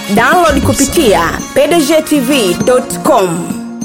download kupitia pdgtv.com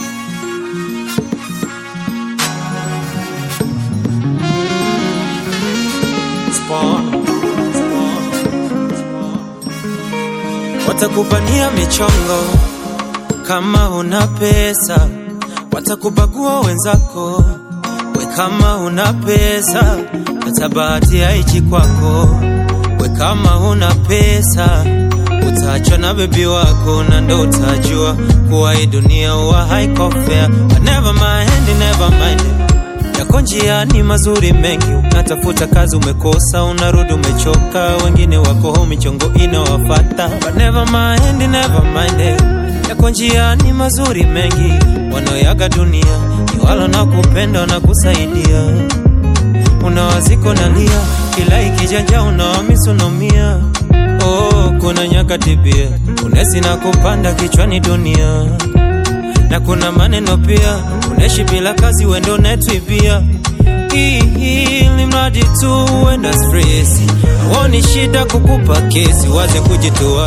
watakupania michongo kama una pesa, watakubagua wenzako we kama una pesa, hata bahati haichi kwako we kama una pesa utaachwa na bebi wako na ndo utajua kuwa hii dunia huwa haiko fair. But never mind, never mind yako njiani mazuri mengi, unatafuta kazi umekosa, unarudi umechoka, wengine wako home michongo inawafata. But never mind, never mind yako njiani mazuri mengi, wanaoyaga dunia ni wala na kupenda na kusaidia, unawaziko nalia, kila ikijanja unawamisunomia Oh, kuna nyakati pia unesi na kupanda kichwani dunia na kuna maneno pia uneshi bila kazi wendo netwibia ili mradi tu uenda stresi awoni shida kukupa kesi waze kujitoa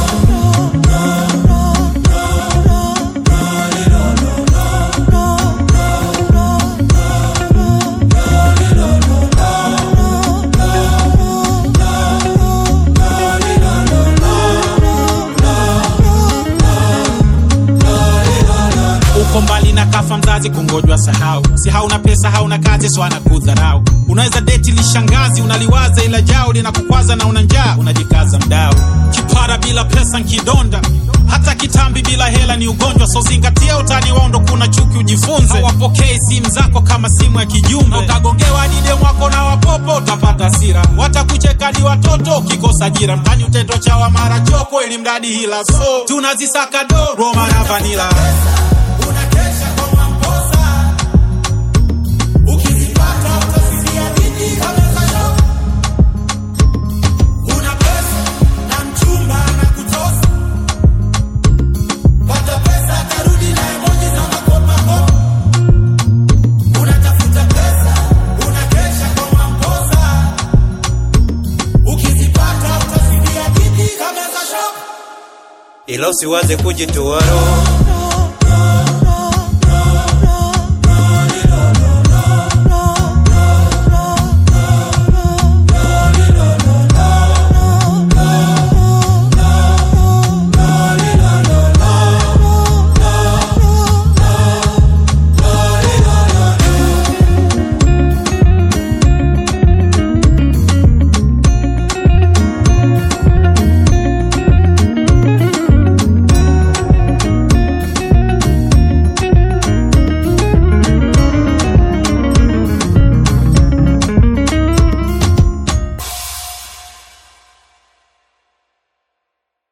uko mbali na kafa mzazi kungojwa sahau si hauna pesa hauna kazi so anakudharau unaweza deti lishangazi unaliwaza ila jao linakukwaza na una njaa unajikaza mdao kipara bila pesa nkidonda hata kitambi bila hela ni ugonjwa so zingatia utani wao ndo kuna chuki ujifunze hawapokei simu zako kama simu ya kijumbe utagongewa dide mwako na wapopo utapata hasira watakucheka ni watoto ukikosa ajira mtani utendo chawa mara choko ili mradi hila so tunazisaka do roma na vanila unakesha kwa mwamposa ukizipata utasikia bidii kama shoka una pesa na mchumba na kutosa pata pesa tarudi na emoji za makopakopa unatafuta pesa unakesha kwa mwamposa ukizipata utasikia bidii kama shoka ila usiwaze kujitoa roho